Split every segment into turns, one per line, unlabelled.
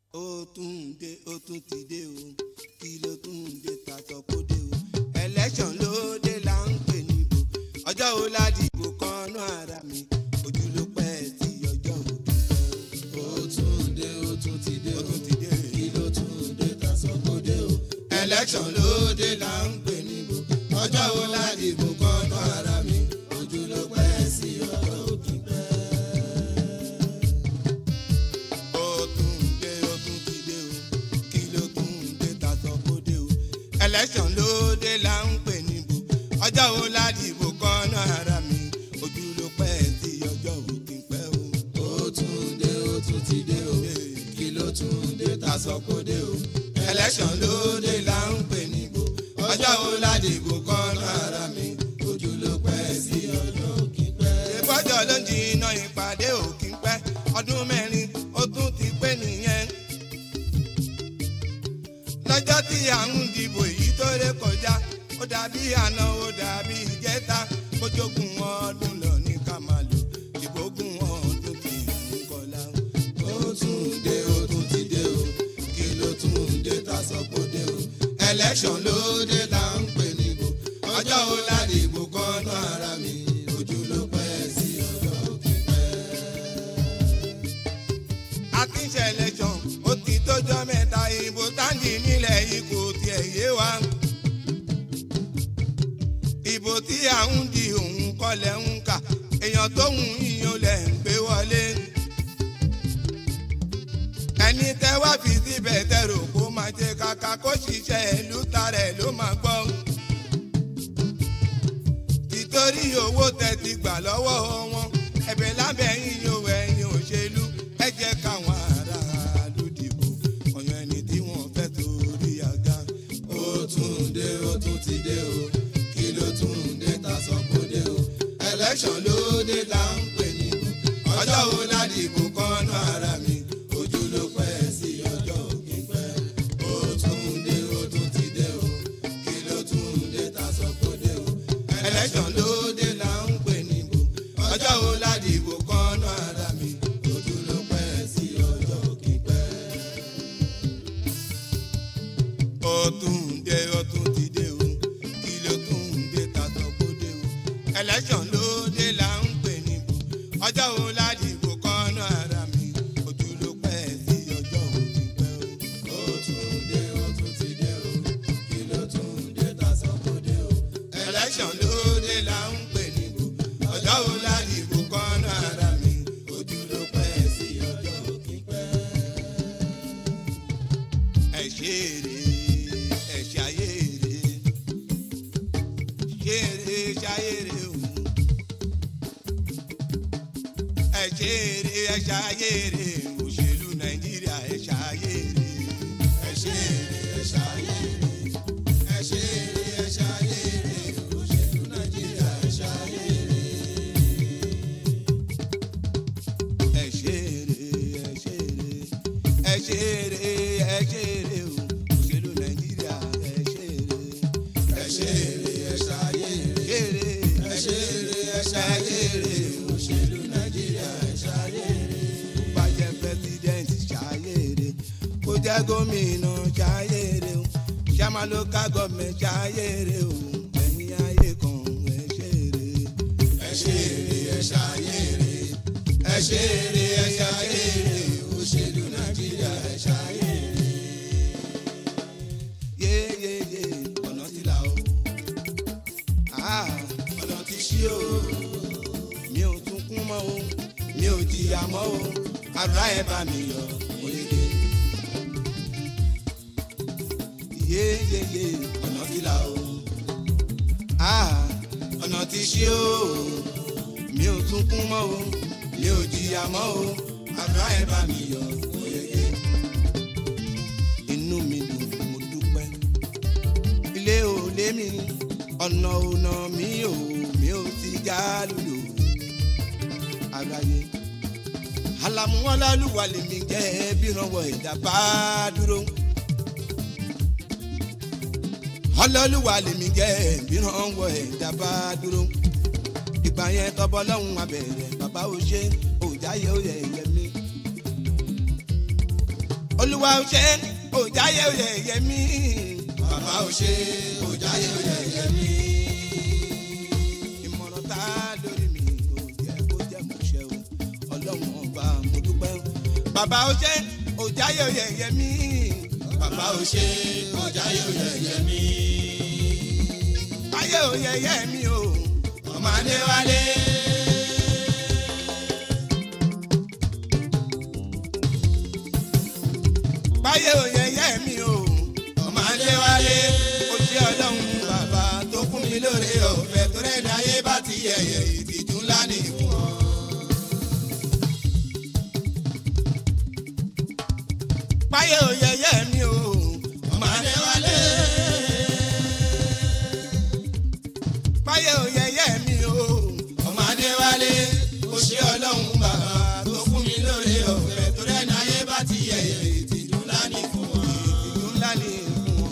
ó tún dé ó tún ti dé o kí ló tún dé ta sọ kó dé o election ló dé là ń pè níbo ọjọ́ wo la dìbò kan náà ara mi ojú ló pẹ́ tí ọjọ́ òkè
ó tún dé ó tún ti dé
ó
o
tún ti dé
kí ló tún dé ta sọ kó dé o
election ló dé là ń pè níbo ọjọ́ wo la dìbò kan náà ara mi
ojú ló pẹ́ sí ọjọ́ òkè pẹ́.
ó tún dé ó tún ti dé o kí ló tún dé ta sọ kó dé o election ló dé là ń pè níbo ọjọ́ wo la dìbò kan náà ara mi ojú ló pẹ́ tí ọjọ́ òkè pẹ́ o.
ó tún dé ó tún ti dé o kí ló tún dé ta sọ kó dé o
election ló dé là ń pè níbo ọjọ́ wo la dìbò kan náà ara mi
ojú ló pẹ́ sí ọjọ́ òkè pẹ́.
ìbọ́jọ́ ló ń jìnnà ìpàdé òkè pẹ́ ọdún mẹ́rin ó tún ti pé nìyẹn. lọ́jọ́ tí à ń dìbò èyí tó ré kọjá ó dàbí àná ó dàbí ìjẹta bójógún ọdún lọ ní ká máa lò ìbógun ọdún kì í kọlá.
ó tún dé ó tún ti dé o kí ló tún dé ta sọ kó dé o
election ló dé là ń pè níbo ọjọ́ wo la dìbò kan náà ara mi
ojú ló pẹ́ sí ọjọ́ òkè pẹ́.
akínṣe election ó ti tójọ́ mẹ́ta ìbò táǹdì nílẹ̀ yìí kò tiẹ̀ yé wa. ìbò tí à ń di òun kọlẹ̀ ń kà èèyàn tó ń yíyan lẹ̀ ń gbé wọlé. ẹni tẹ́ wá fi síbẹ̀ tẹ̀rò kó máa jẹ kàkà kó ṣiṣẹ́ ìlú tarẹ̀ ló máa gbọ́. títorí owó tẹ́ ti gbà lọ́wọ́ wọn ẹ̀bẹ̀ lábẹ́ yíyan ẹ̀yìn òṣèlú ẹ jẹ́ káwọn aráàlú dìbò ọ̀yàn ẹni tí wọ́n fẹ́ torí àga.
ó tún dé ó tún ti dé o kí ló tún dé ta sọ kó dé o
election ló dé là ń pè níbo ọjọ́ wo la dìbò kan náà ara mi
ojú ló pẹ́ sí ọjọ́ òkè pẹ́. ó tún dé ó tún ti dé o kí ló tún dé ta sọ kó dé o
election ló dé là ń pè níbo ọjọ́ wo la dìbò kan náà ara mi.
ojú ló pẹ́ sí ọjọ́ òkè pẹ́.
ó tún dé ó tún ti dé o kí ló tún dé ta sọ kó dé o election ló dé là ń pè níbo ọjọ́ wo la dìbò kan náà ara mi ojú ló pẹ́ sí ọjọ́ òkè pẹ́ o.
ó tún dé ó tún ti dé o kí ló tún dé ta sọ kó dé o
election ló dé là ń pè níbo ọjọ́ wo la dìbò kan náà ara mi
ojú ló pẹ́ sí ọjọ́ òkè pẹ́.
ẹ ṣe èrè ẹ ṣayére ṣeré ṣayére o ẹ ṣe èrè ẹ ṣayére òṣèlú nàìjíríà ẹ ṣayére
ẹ ṣe eré ẹ ṣayére ẹ ṣe eré ẹ ṣayére òṣèlú nàìjíríà ẹ ṣayére.
ẹ ṣe èrè ẹ ṣe èrè ẹ ṣe èrè ẹ ṣe èrè o òṣèlú nàìjíríà ẹ ṣe èrè
ẹ ṣe eré ẹ ṣayére
ṣeré
ẹ ṣe eré ẹ ṣayére òṣèlú nàìjíríà ẹ ṣayére.
bá jẹ́ president ṣayére kó jẹ́ gómìnà ṣayére o ṣàmà local government ṣayére o ẹ̀yin ayé kan ẹ ṣeré.
ẹ ṣe eré ẹ ṣayére ẹ ṣe eré ẹ ṣayére òṣèlú nàìjíríà ẹ ṣayére.
yéyéyé ọ̀nà ti là o Ah,
ọ̀nà ti ṣí o
mi ò tún kún mọ́ o mi ò jìyà mọ́ o àdúrà ẹ̀ bá mi yọ oyege. yéyéyé
ọ̀nà ti là o
Ah, ọ̀nà ti ṣí o mi ò tún kún mọ́ o mi ò jìyà mọ́ o àdúrà ẹ̀ bá mi yọ oyege. inú mi dùn mo dúpẹ́ ilé ò lé mi ọ̀nà ọ̀nà mi ò mi ò ti já lùlù àgbáyé alamuwalaluwa lèmi jẹ́ bí ìrànwọ́ ẹ̀dá bá dúró ọlọ́lùwà lèmi jẹ́ bí ìrànwọ́ ẹ̀dá bá dúró ìgbà yẹn tọ́bọ́ lọ́hùn abẹ̀rẹ̀ bàbá ò ṣe òjáyé ó yẹ ẹ̀yẹ mi. olúwa ò ṣe òjáyé òyẹyẹ mi.
bàbá ò ṣe òjáyé òyẹyẹ mi.
ìmọ̀ràn tá a lórí mi ò jẹ́ kó jẹ́ mo ṣe o ọlọ́run ọba mo dúpẹ́ o. bàbá ò ṣe òjáyé òyẹyẹ mi.
bàbá ò ṣe òjáyé òyẹyẹ mi.
ayé òyẹyẹ mi o.
ọmọ adéwálé.
báyé òyẹyẹ mi o.
ọmọ adéwálé.
ó ṣe ọlọ́run bàbá
tó fún mi lóore ọ̀fẹ́ tó rẹ̀ dáyé bá ti yẹ̀yẹ̀ ìtìjú ńlá ní fún ọ.
báyé òyẹyẹ mi o.
ọmọ adéwálé.
báyé òyẹyẹ mi o.
ọmọ adéwálé. ó ṣe ọlọ́run bàbá tó fún mi lóore ọ̀fẹ́ tó rẹ̀ dáyé bá ti yẹ̀yẹ̀ ìtìjú ńlá ní fún ọ.
ìlú ńlá ni fún wọn.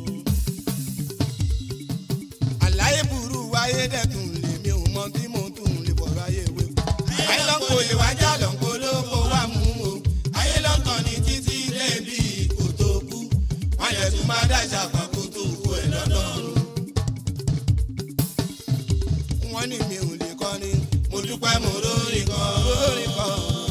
àlàyé burú wáyé dẹ̀tún lèmi ò mọ tí mo tún lè bọ̀rọ̀ ayé wé.
ayé lọ́nkọ lè wájà lọ́nkọ ló kó wá mú o. ayé lọ́nkàn ní títí débi kò tó kú. wọ́n yẹ tún máa dáṣà pàkó tó kú ẹ̀ lọ́dọọdún.
wọ́n ní mi ò lè kọrin.
mo dúpẹ́ mo lórí kan.
lórí kan.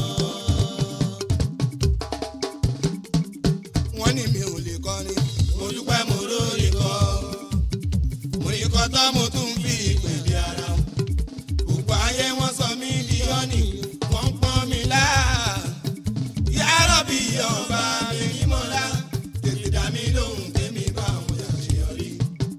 wọ́n ní mi ò lè kọrin.
mo dúpẹ́ mo lórí kan. mo ní kọ́ tán mo tún fi ìpèdè ara. gbogbo ayé wọ́n sọ mí di ọ́nì wọ́n ń pọ́n mi lá. yàrá bí ọba mi ní mọ́lá. tètè dá mi lóhùn tèmi bá wọn ṣàṣeyọrí.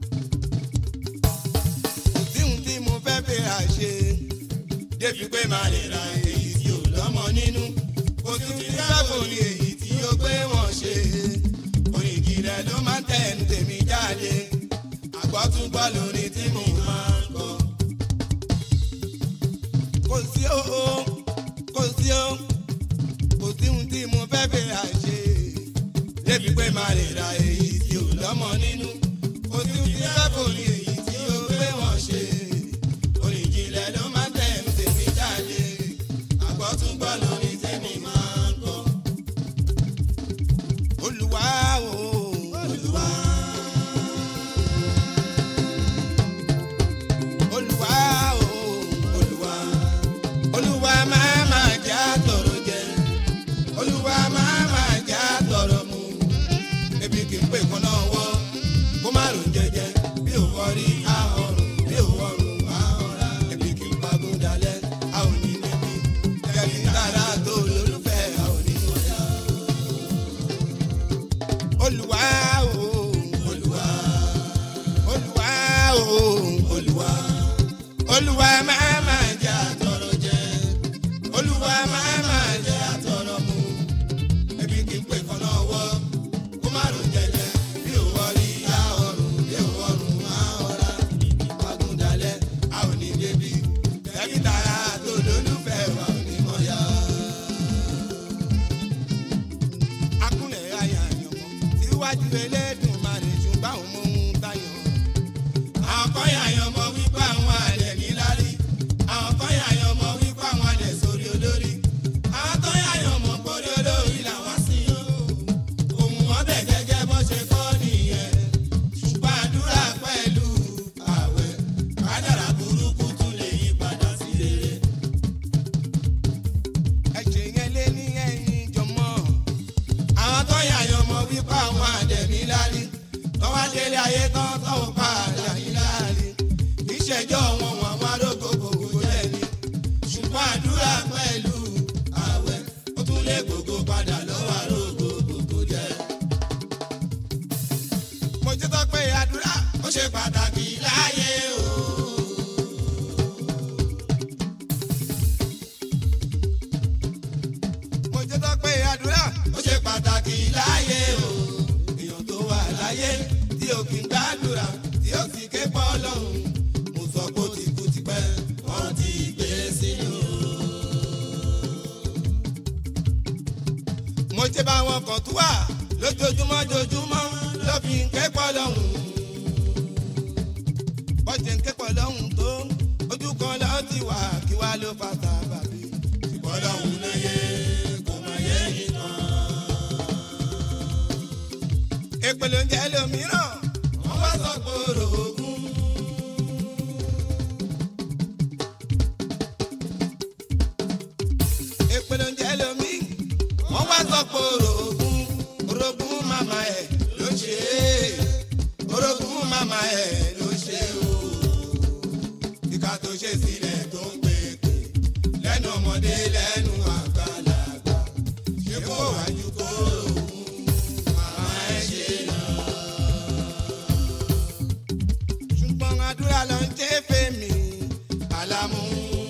kò sí ohun tí mo fẹ́ fi àṣe.
débi pé máa lè ra èyí tí ò lọ́mọ nínú. kò sí fi sábò ní èyí tí ó gbé wọn ṣe. òyìnbí rẹ̀ ló máa ń tẹ̀nu tèmi jáde. àgbọ̀túngbọ̀ lórí tí mo máa ń kọ.
kò sí o kò sí o kò sí ohun tí mo fẹ́ fi àṣe.
débi pé máa lè ra èyí tí ò lọ́mọ nínú. kò sí fi sábò ní èyí tí ó gbé wọn ṣe. òyìnbí rẹ̀ ló máa ń tẹ̀nu tèmi jáde. àgbọ̀túngbọ̀ lórí tèmi máa ń kọ.
olùwà o.
olùwà.
olùwà o.
olùwà.
olùwà máa máa jà tọrọ jẹ.
olúwa máa máa já tọrọ mu ebi kì í pè kán náà wọ kó má rò jẹjẹ bí ò wọrí àhọrùn bí ò wọrùn àhọrà ebi kì í pagún dalẹ̀ a ò ní níbi kẹbi tààrà tó lólùfẹ́ a ò ní wọjà
olùwà o.
olúwa
olùwà o.
olúwa
olùwà máa máa jà.
já tọrọ jẹ olúwa máa máa já tọrọ mu ebi kì í pè kán náà wọ kó má rò jẹjẹ bí ò wọrí àhọrùn bí ò wọrùn àhọrà ebi kì í pagún dalẹ̀ a ò ní débi kẹbi tààrà tó lólùfẹ́ wa ò ní mọ̀ yá.
akúnlẹ̀ ayà àyànmọ́ síwájú elédùn máa lè ṣùgbọ́n àwọn ọmọ ohun tayọ̀.
àwọn kan yà yan ọmọ wípé àwọn àlẹ̀ níláárí àwọn kan yà yan ọmọ wípé àwọn àlẹ̀ sórí olórí àwọn kan yà yan ọmọ pórí olórí làwọn sí o òun wọn bẹ̀ gẹ́gẹ́ bó ṣe kọ́ nìyẹn ṣùgbọ́n àdúrà pẹ̀lú àwẹ̀ kádàrà burúkú tún lè yí padà sí rere.
ẹ̀jẹ̀ yẹn lé ní ẹ̀yìn jọmọ́.
àwọn tó yà yan ọmọ wípé àwọn àlẹ̀ níláárí tọ́wá délé ayé tán tọ́wọ́ padà níláárí ìṣẹ́jọ́ wọn wọn àwọn arógo gbogbo lẹ́ni ṣùgbọ́n àdúrà pẹ̀lú àwẹ̀ ó tún lé gbogbo padà lọ́wọ́ arógo gbogbo jẹ́.
mo jẹ́ tó pé àdúrà
ó ṣe pàtàkì láyé o.
mo jẹ́ tó pé àdúrà
ó ṣe pàtàkì láyé o. èèyàn tó wà láyé tí ó kì í gbàdúrà tí ó sì ké pọ́ lọ́hùn. mo sọ pé ó ti kú tipẹ́ wọ́n ti gbé sínú.
mo jẹ́ bá wọn kàn tó wà lójoojúmọ́ joojúmọ́ ló fi ń kẹ́pọ̀ lọ́hùn. bọ́jẹ̀ ń kẹ́pọ̀ lọ́hùn tó ojú kan lọ́ọ́ ti wà kí wá ló fà sábàbí.
ìbọn lọ́hùn lóye kò má yé nìkan.
èpè ló ń jẹ́ lómìíràn.
wọ́n wá sọ pé orogún.
èpè ló ń jẹ́ lómi.
wọ́n wá sọ pé orogún. orogún màmá ẹ̀ ló ṣe é. orogún màmá ẹ̀ ló ṣe o. ìka tó ṣe sílẹ̀ tó ń pèpè. lẹ́nu ọmọdé lẹ́nu àgbàlagbà. ṣé kó wájú kó orogún. màmá ẹ̀ ṣe lọ.
ṣùgbọ́n àdúrà ló ń jẹ́ fèmí.
àlámú.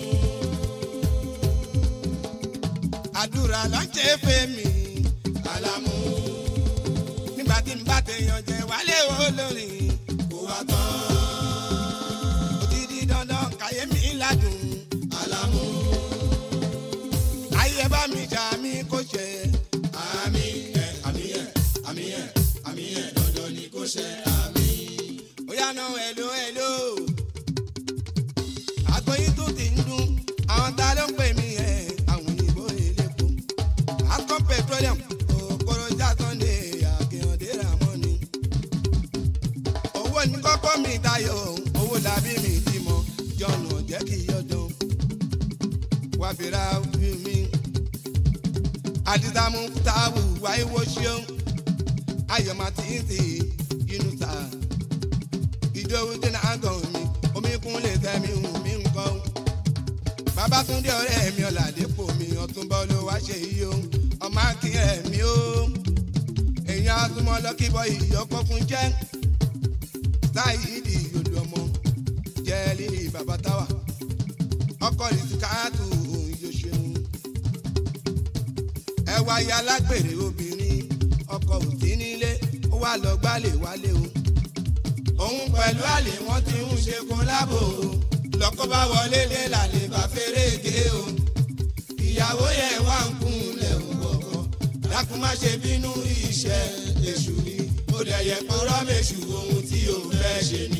àdúrà ló ń jẹ́ fèmí.
àlámú.
nígbà tí n bá tèèyàn jẹ wálé olórin.
kó wá tán.
ó ti di dandan káyé mi ládùn.
àlámú.
ayé bá mi jà mí kó ṣe.
àmì ẹ̀ àmì ẹ̀ àmì ẹ̀ àmì ẹ̀ dandan ni kó ṣe àmì.
ó yá náà ẹ̀lò ẹ̀lò. àgbọ̀yìn tó ti ń dún àwọn ta ló ń pè mí ẹ̀ àwọn òyìnbó elépo. akọ́ petroleum òkòrò jásánde àkèhàndé ramoni. owó ní kọ́kọ́ mi tayọ̀ owó làbí mi ti mọ̀ jọ̀nù ọ̀jẹ́ kì í yọ̀dán. wá fi ra fi mi. àdìsàmù táwù wáyé wo ṣeun ayọ̀ máa ti ń sè inú sáà ìjọwọ́ tí náà gàn mí omi kún lè tẹ́mi hùn mí nǹkan. Babátúndé ọ̀rẹ́ mi ọ̀làdépò mi ọ̀túnbọ̀ ló wá ṣe yìí o ọmọ akínyẹ̀ mi o. èèyàn asúmọ́ lọ́kìbọ̀ ìyọkọ̀ fún jẹ́ sáyidì yòlù ọmọ jẹ́lí bàbá táwà ọkọ̀ rìsíkáàtù ìjọṣeun. ẹ wáyé alágbèrè obìnrin ọkọ̀ òsín nílé ó wà lọ gbálẹ̀ wálé o
òun pẹ̀lú àlè wọ́n ti ń ṣe kó lábò o lọ́kọ́ bá wọlé lé làlè bá fèrè gé o ìyàwó yẹn wá ń kún lẹ̀ ń wọ̀kọ̀ dákun má ṣe bínú iṣẹ́ èṣù ni ó dẹ̀ yẹ pọ́nrọ́ méṣù ohun tí o fẹ́ ṣe ni.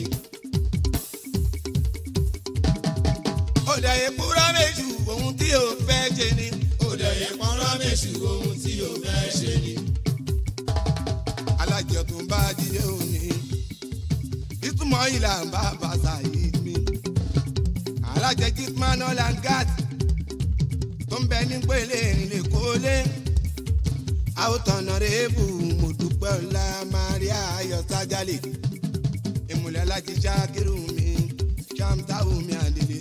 ó dẹ̀ yẹ kúrọ́ méjì ohun tí o fẹ́ ṣe ni.
ó dẹ̀ yẹ pọ́nrọ́ méṣù ohun tí o fẹ́ ṣe ni.
alájọ tó ń bá jíjẹ òní ìtumọ̀ ìlà ń bá bàtà yìí mi. alájẹ gitman olangat tó ń bẹ ní pélé ìrìnlẹ̀ kólé. àwòtọ́nà rèébù mo dúpẹ́ ọ̀la maria ayọ̀ sájálè. ìmùlẹ̀ alájí ṣákírù mi ṣàǹtàwù mi àdèlé.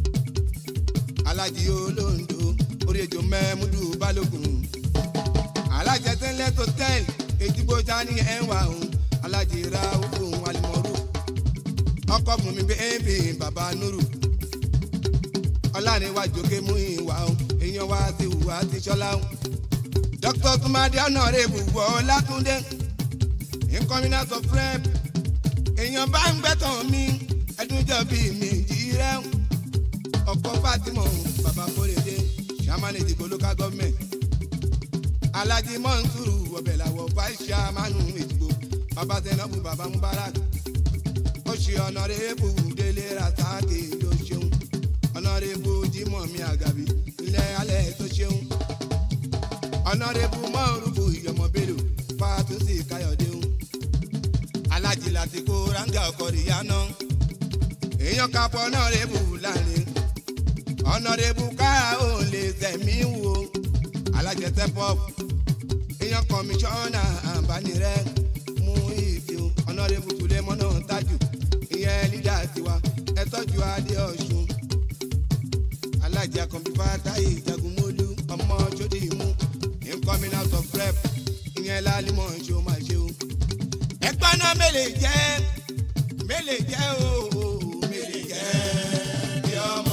alájí olóńdó orí ejò mẹ́múdù balógun alájẹ tẹ́lẹ̀ tó tẹ́lẹ̀ ètùbọ̀ tani ẹ̀ wà òun alájẹ ra òfin alimọ̀rú ọkọ̀ bùnmi bẹ́ẹ̀bì bàbá nuru ọ̀làníwájú ké mú ìwà òun èèyàn wá sí ìwà ti ṣọlá òun dr tumadi ọ̀nàrẹ́bù wọ látúndé incominant of rep èèyàn bá ń gbẹ́tàn mi ẹdúnjọ́ bíi mi jí rẹ́ ọkọ̀ fatima bàbá kórèdé sàmánì ìdìbò local government alhaji mọ́nsúrù ọbẹ̀ làwọ̀ vice chairman ìdìbò bàbá zainabu bàbá mubarak ó ṣe ọ̀nàrẹ́bù délé rasaki ló ṣeun ọ̀nàrẹ́bù jimoh mi àgàbí ilẹ̀ alẹ́ tó ṣeun ọ̀nàrẹ́bù mọ́rùbù ìyọ̀mọ̀bẹ̀lò fàtúnṣe káyọ̀déhùn alhaji látìkó ranga ọkọ̀ ríyáná èèyàn kápọ̀ ọ̀nàrẹ́bù láàrin ọ̀nàrẹ́bù káà ò lè tẹ̀mí wo alájẹsẹ pop èèyàn kọmíṣánná àǹbánirẹ mú ìdí o ọ̀nàrẹ́bù kúlẹ̀ mọ́nà tájù ìyẹn lídà tiwa ẹ tọ́jú adé ọ̀ṣun alájà kọ̀mpútà táyé ìjagunmólú ọmọ sódì ìmú incoming out of rep ìyẹn lálímọ̀ ṣe ó máa ṣe o. ẹgbẹ́ náà mélèé jẹ́ mélèé jẹ́ o mélèé jẹ́ bí ọmọ.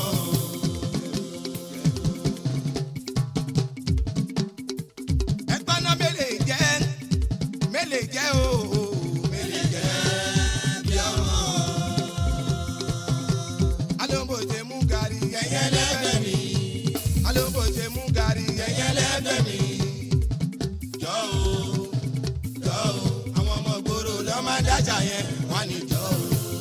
ẹgbẹ́ náà mélèé jẹ́ mélèé jẹ́ o mélèé jẹ́ bí ọmọ. alóńgbò ṣe mú gàrí
ẹyẹ lẹ́gbẹ̀ẹ́ mi
alóńgbò ṣe mú gàrí
ẹyẹ lẹ́gbẹ̀ẹ́ mi jọ o jọ o àwọn ọmọ gbòòrò lọ́ máa dájà yẹn wọ́n ní jọ o.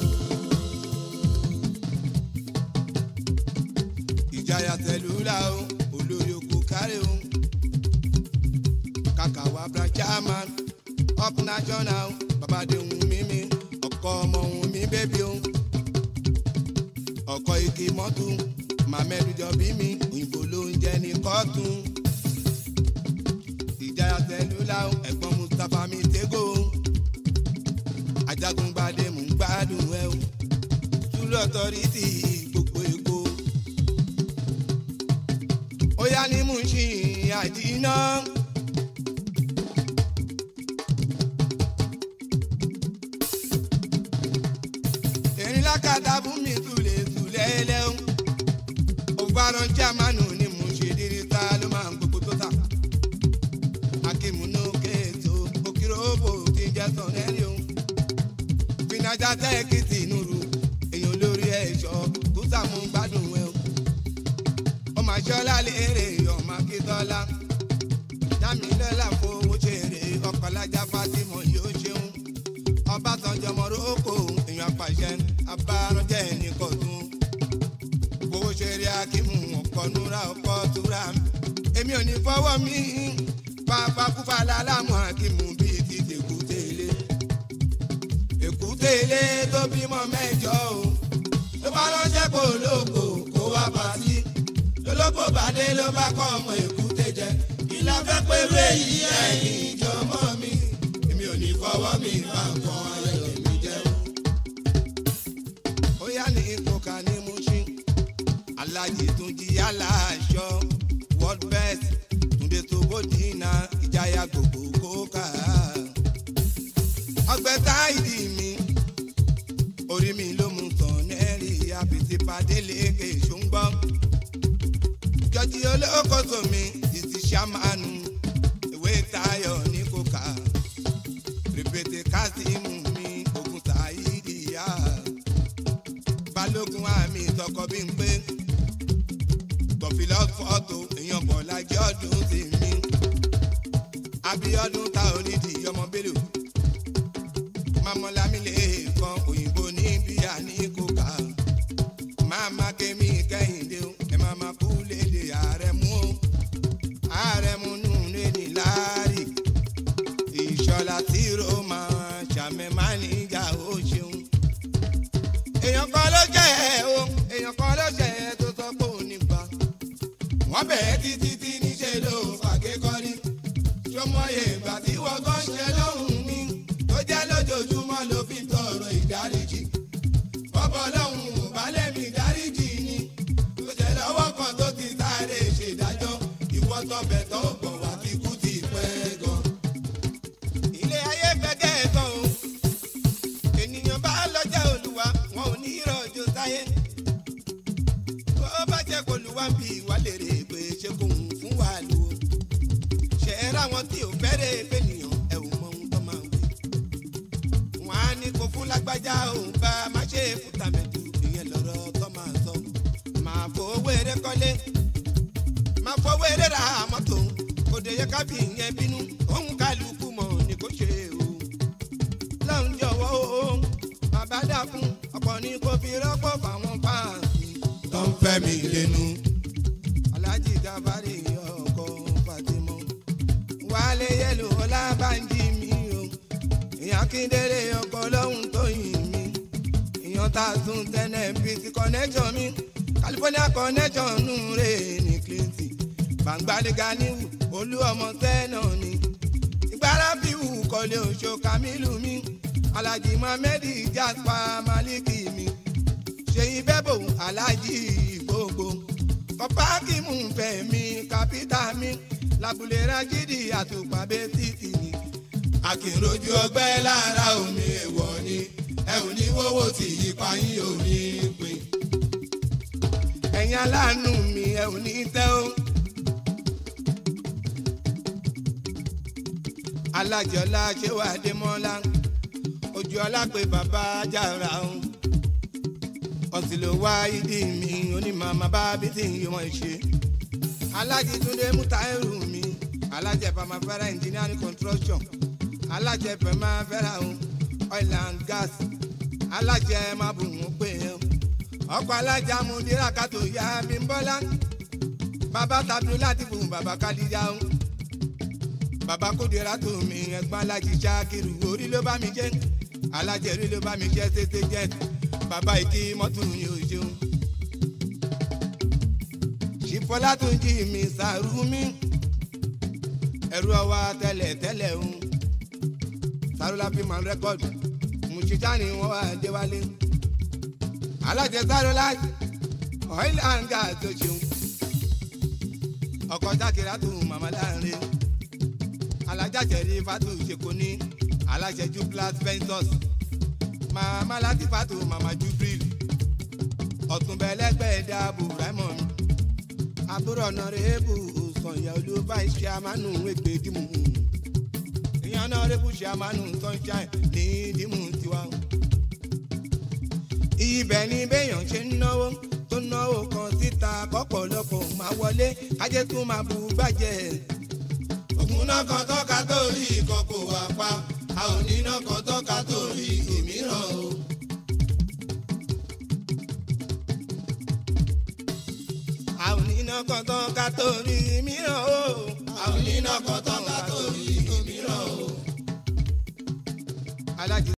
ìjayà tẹlúlà o olórí oko kárẹ̀ o kàkà wà branchaman up national bàbá de wù mí mi ọkọ ọmọ wù mí bébí o ọkọ igi mọ́tò màmẹ́lú jọ bí mi òyìnbó ló ń jẹ ní kọ́tún ìjáyà tẹlúlá ẹ̀gbọ́n mustapha mi tẹ́gò ajagungbadé mú gbádùn ẹ o túlọ̀ tọ́rìtì gbogbo èkó ó yá ní mú ṣì àdínà. erin lákàtà fún mi tulẹ̀ tulẹ̀ lẹ́hún ògbáràn jámánù ni mò ń ṣe dírí ta ló máa ń gbogbo tó ta akímúnú kéètò òkìròbò tí ń jẹ́ sọ̀rẹ́rì o fìnàjà tẹ́ẹ̀kìtì nùrù èèyàn lórí ẹ̀ṣọ́ kùsàmù gbádùn ẹ̀ o ọmọ aṣọ́lá lérè ọmọ akíntọ́lá dámilọ́lá fowó ṣeré ọkọ̀lájà fátímọ̀ yóò ṣeun ọbásanjọ́ mọ̀rọ́kọ̀ èèyàn apàṣẹ abárànjẹ́ nìkan tún fowó ṣeré akímù ọkọ̀ núra ọkọ̀ túra èmi ò ní fọwọ́ mi pápákúfà lálámù akímù bíi ti tèkútélé èkútélé tó bímọ mẹ́jọ o ló bá ránṣẹ́ kó lóko kó wá pàtí lólógbò bàdé ló bá kọ́ ọmọ èkúté jẹ ìlà fẹ́ pé wéyí ẹ̀yìn ìjọmọ́ mi èmi ò ní fọwọ́ mi bá nǹkan ayẹyẹ mi jẹ́ o. ó yá ní ìkókà ní Mushin alájì tún jí yálà aṣọ world best túnde tó bódìínà ìjáyà gbogbo kókà. ọgbẹ́ táìdì mi orí mi ló mú tán nẹ́ẹ̀rì àbìtì padé lékè ṣùgbọ́n jọjí olókoso mi títí sàmánù ìwé tayọ ní kókà rìpètè kásímù mi ogun sàyídìyà balógun àmì tọkọ bí n pé tọfìlọ fọtò èèyàn bọ̀ lájẹ́ ọdún sí mi abiodun ta onídìí ọmọ bélò mamọlámilé kan òyìnbó ní bíyà ní kókà máma kémi kẹ́hìndé o ẹ máa ma kú léde ààrẹ mú o ààrẹ mú nù lédi láàrí ìṣọlá tí roma ṣàmẹ má níjà ó ṣeun. èèyàn kan ló jẹ́ ẹ o èèyàn kan ló jẹ́ ẹ tó sọ pé ò ní bá. wọ́n bẹ̀ẹ́ títí tí níṣẹ́ ló fàkékọ́rí ṣọmọye ìgbà tí wọ́n kọ́ ṣe lọ́hùn mi tó jẹ́ lójoojúmọ́ ló fi tọrọ ìdáríjì bọ́bọ̀ lọ́hùn ò bá lẹ́mí dáríjì ni tó jẹ́ lọ́wọ́ kan tó ti sáré ṣèdájọ́ ìwọ́ tọ́bẹ̀ tó gbọ̀ wá ti kú ti pẹ́ gan. ilé ayé gbẹ́gẹ́ gan o ènìyàn bá lọ́jà olúwa wọn ò ní ìrọ̀jò sáyé bó bá jẹ́ kó lu wá bí wà lèrè pé ṣé kò ń fún wa lò ó ṣe é ráwọn tí ò fẹ́rẹ̀ fẹ́nìyàn ẹ̀ ò mọ ohun tó máa ń wí wọn á ní kó fún lágbájá òun bá má ṣe fútàmẹ́tù ìyẹn lọ́rọ̀ tó máa sọ. máa fowó eré kọ́lé máa fowó eré ra mọ́tò òde yẹ ká fi ìyẹn bínú òun kálukú mọ̀ ní kó ṣe o. lọ́run jọ̀wọ́ o bàbá dákun ọ̀pọ̀ ní kó fi rọ́pò fáwọn fáàsì. tó ń fẹ́ mi lẹ́nu. aláàjì gàbárì ọkọ fatimọ wálé yẹlò ọlábànjí mi o ìyá kíndéré ọkọ lọ́hùn tó yìn mí ìyàn tá a tún tẹ́lẹ̀ bíi ti connection mi california connection nù rè ní clinton gbàngbàdégà níwù olú ọmọ tẹ́nà ni ìgbára fi wù kọ́lé oṣù kamilu mi alhaji mohammed jaspa maliki mi ṣèyí bẹ́bò alhaji gbogbo kọ́pákìmù fẹ̀mí kápítà mi labule rajidi àtùpàbẹ títì ni akínrojú ọgbẹ́ lára omi èèwọ̀ ni ẹ ò ní wọ́wọ́ tí ipa yín ò ní pin. ẹ̀yin aláàánú mi ẹ ò ní tẹ́ o. alájọlá ṣéwà démọ́lá ojú ọlá pé bàbá jára o. ọ̀sìn ló wá ìdí mi onímọ̀ bá bí tí yìí wọ́n ṣe. alájìtúndé mútàírù mi alájẹpà máa fẹ́ràn engineering construction alájẹ pẹ̀ máa fẹ́ra o oil and gas alájẹ máa bù wọ́n pé o ọkọ̀ alájà mú dírà kátó ya Bímbọ́lá bàbá tàbí láti bù bàbá kálíjà o bàbá kódìrá tó mi ẹ̀gbọ́n alájí ṣáàkiri orí ló bá mi jẹ́ alájẹrí ló bá mi jẹ́ tètè jẹ́ bàbá ìkí mọ́tò yìí ò ṣeun. ṣìfọlá tó ń jí mi sàrú mi ẹrú ọwá tẹ́lẹ̀ tẹ́lẹ̀ ń sàrúlà fi máa ń rẹ́kọ̀dù mùsíkà ni wọ́n wá déwálé alájẹ sàrúlà oil and gas tó ṣeun ọkọ̀ jákèrè àtò màmá láàrin alájàjẹrí fatu ṣèkó ní alájẹjú plus ventus màmá láti fatu màmá jubril ọ̀túnbẹ̀lẹ́gbẹ̀ dáàbò raymond àbúrò ọ̀nàrẹ́bù sọ̀yà olúbá iṣẹ́ amánú ẹgbẹ́ dìmú ìyẹn ọ̀nàrẹ́bù ṣe amánú sunshine ní dìmú tiwa. ibẹ̀ ni béèyàn ṣe ń náwó tó náwó kan síta kọ́pọ̀lọpọ̀ máa wọlé kájẹ́ tún máa bu gbàjẹ́
ògùn náà kan tọ́ka tó rí ìkọ̀kọ̀ wà pa a ò ní náà kan tọ́ka tó rí òmíràn o.
àwọn oníná kan tán ká tó rí mìíràn o.